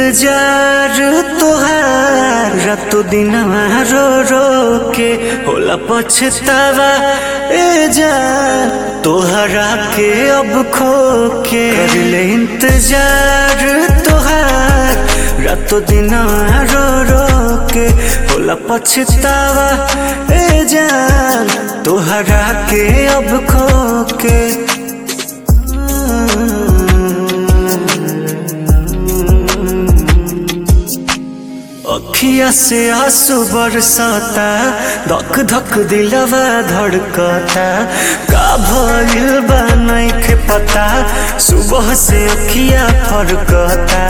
इंतजार तोहार रातो दिन रो रो के होला पछतावा ए जा तोहरा के अब खो के कर ले इंतजार तोहार रातो दिन रो रो के होला पछतावा ए जान तोहरा के अब खो के अखिया से आंसू बरसाता धक धक दिलवा धड़कता का भइल बा नइखे पता सुबह से अखिया फरकता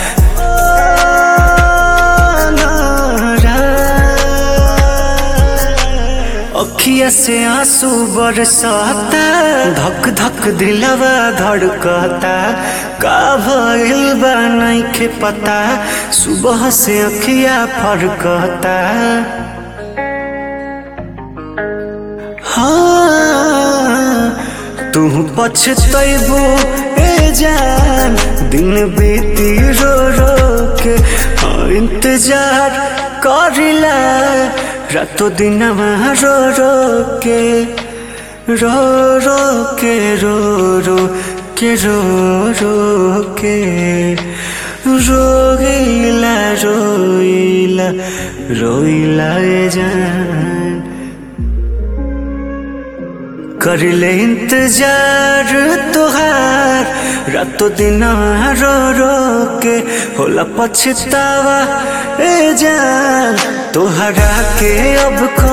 अखिया से आंसू बरसाता धक धक दिलवा धड़कता का भइल बा नइखे पता सुबह से अखिया फरकता हाँ तू पछतैबो ए जान दिन बीती रो रो के हाँ इंतजार करिला रातो दिन रो रो के रो रो के रो रो के रो रो के रोइला रोइला रोइला ए जान कर ले इंतजार तोहार रातो दिन रो रो के होला पछतावा ए जान तोहरा के अब खो